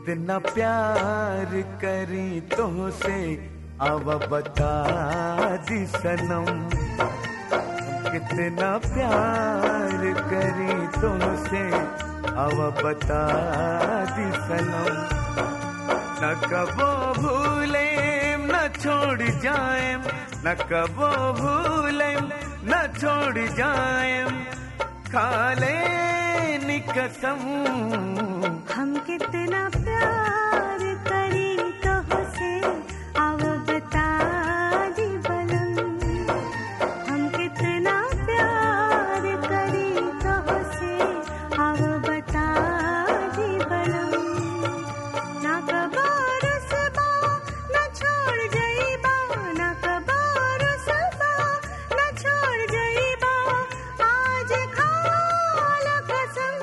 कितना प्यार करी तुमसे अब बता दी सनम कितना प्यार करी तुमसे अब बता दी सनम न कबो भूले न छोड़ जाए न कबो भूले न छोड़ जाए खाले कसम हम कितना प्यार करी तो से अब बता दी बलम हम कितना प्यार करी तो से अब बता दी बलम ना कबार सबा न छोड़ जाइबा ना कबार सबा न छोड़ जाइबा आज खाल कसम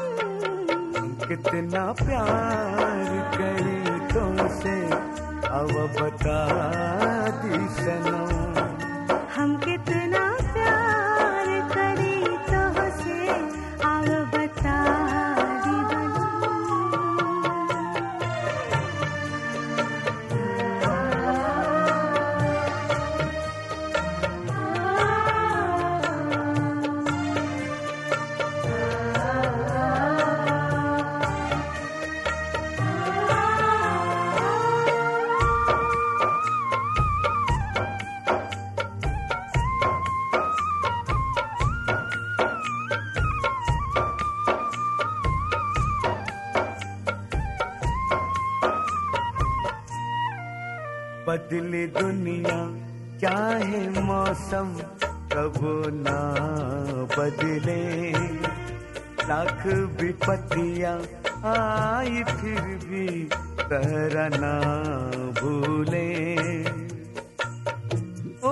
कितना प्यार करी तुमसे अब बता दी सनम हम कितना प्यार करी तो से अब बता दी बलम बदले दुनिया चाहे मौसम कबो ना बदले लाख विपत्तियां आई फिर भी कहरा ना भूले ओ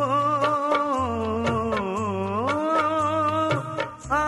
आ,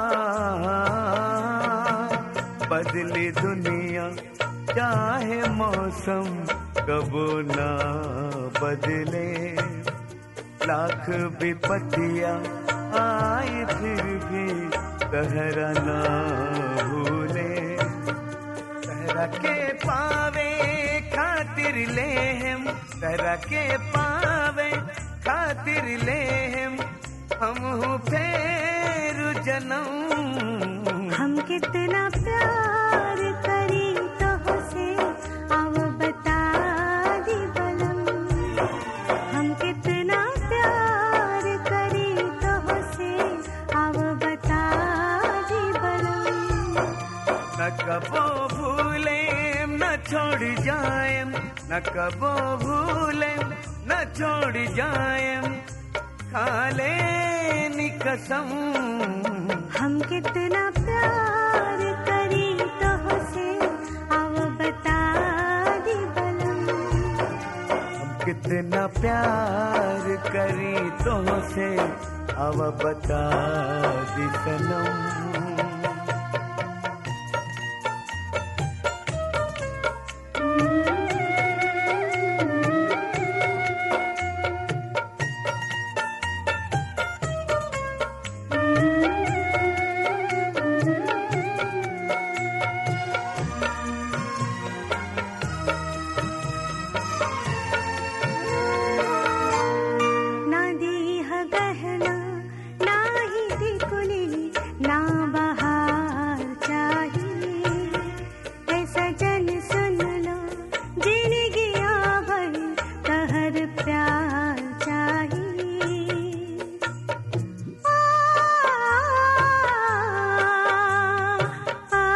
बदली दुनिया चाहे मौसम कबो ना बदले लाख विपत्तियां आए फिर भी कहरा ना भूले सहरा के पावे खातिर ले हम सहरा के पावे खातिर ले हम हम हूँ फेर जन्म हम कितना प्यार करी तो से अब बता दी बलम हम कितना प्यार करी तो से अब बता दी बलम न कबो भूले न छोड़ जाए न कबो भूले न छोड़ जाए खाले नी कसम हम कितना प्यार करी तो से अब बता दी बलम हम कितना प्यार करी तुमसे अब बता दी सनम ना दीह गहना ना ही दिकुली ना बहार चाहिए ऐसा जन सुन लो जिंदगी भर कहर प्यार चाहिए आ, आ,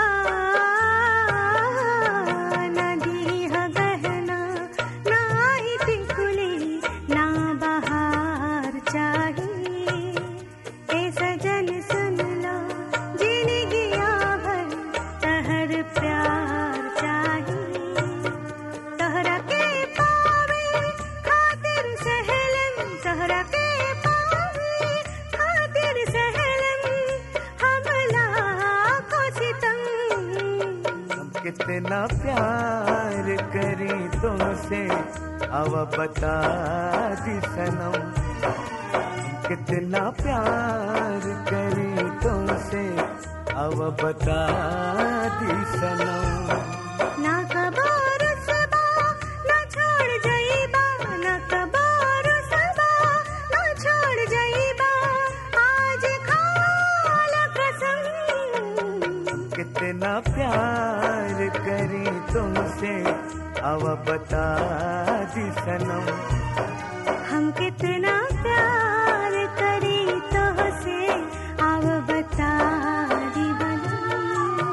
ना दीह गहना ना ही टिकुली ना बहार चाहिए ए सजन सुन लो जिंदगी भर तहर प्यार चाहिए तहरा के पावे खातिर सहलन तहरा के पावे खातिर सहलन हमला को सितम हम कितना प्यार करी तुमसे अब बता दी सनम हम कितना प्यार करी तुमसे अब बता दी सनम ना का अब बता दी सनम हम कितना प्यार करी तो से अब बता दी बलम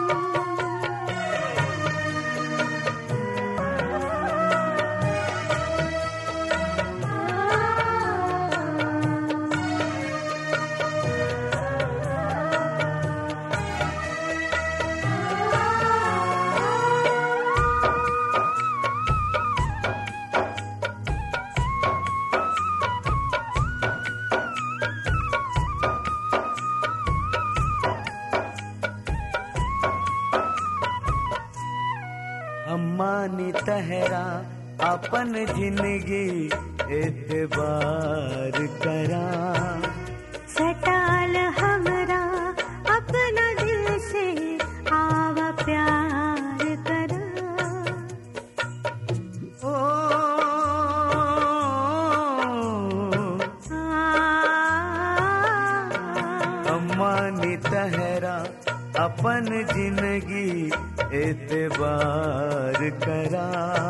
अम्मानी तहरा अपन जिंदगी एतबार करा सटाल हमरा अपना दिल से आवा प्यार करा ओ अम्मानी तहरा अपन जिंदगी एतबार करा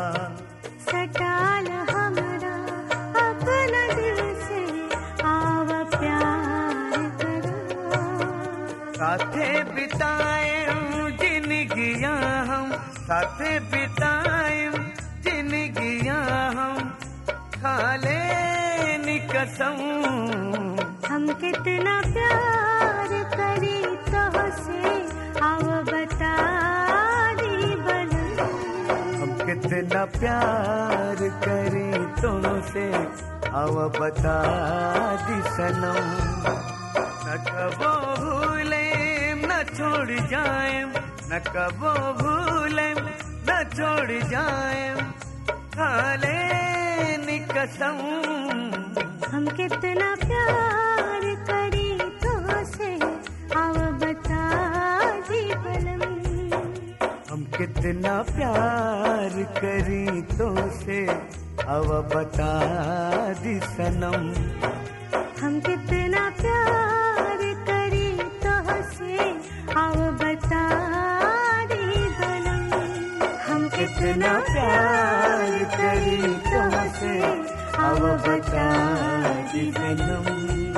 सटाल हमरा अपना दिल से आवा प्यार करा साथे बिताए जिंदगियां हम साथे बिताए जिंदगियां हम खाले कसम हम कितना प्यार करी तो से आव बता दी बलम हम कितना प्यार करें तुमसे अब बता दी सनम न कबो भूले न छोड़ जाए न कबो भूले न छोड़ जाए खाले कसम हम कितना प्यार करी तो से आव बता दी बलम हम कितना प्यार करी तो से अब बता दी सनम हम कितना प्यार करी तो से आव बता दी बलम हम कितना प्यार करी तुमसे अब बता दी सनम